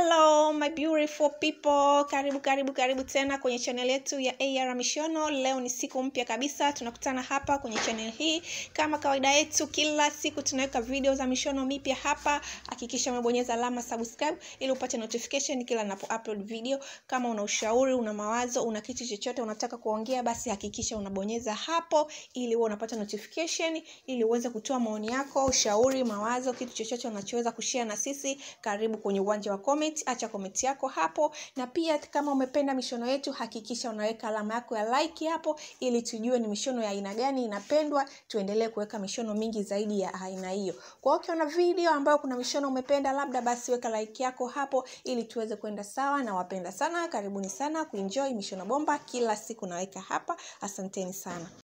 hello my beautiful people karibu karibu karibu tena kwenye channel yetu ya ar mishono leo ni siku mpya kabisa tunakutana hapa kwenye channel hii kama kawaida yetu kila siku tunaweka video za mishono mipya hapa hakikisha umebonyeza alama subscribe ili upate notification kila napo upload video kama una ushauri una mawazo una kitu chochote unataka kuongea basi hakikisha unabonyeza hapo ili uwe unapata notification ili uweze kutoa maoni yako ushauri mawazo kitu chochote unachoweza kushare na sisi karibu kwenye uwanja wa comment acha comment yako hapo na pia kama umependa mishono yetu hakikisha unaweka alama yako ya like hapo ili tujue ni mishono ya aina gani inapendwa tuendelee kuweka mishono mingi zaidi ya aina hiyo kwa hiyo ukiona video ambayo kuna mishono umependa labda basi weka like yako hapo ili tuweze kwenda sawa na wapenda sana karibuni sana kuenjoy mishono bomba kila siku naweka hapa asanteni sana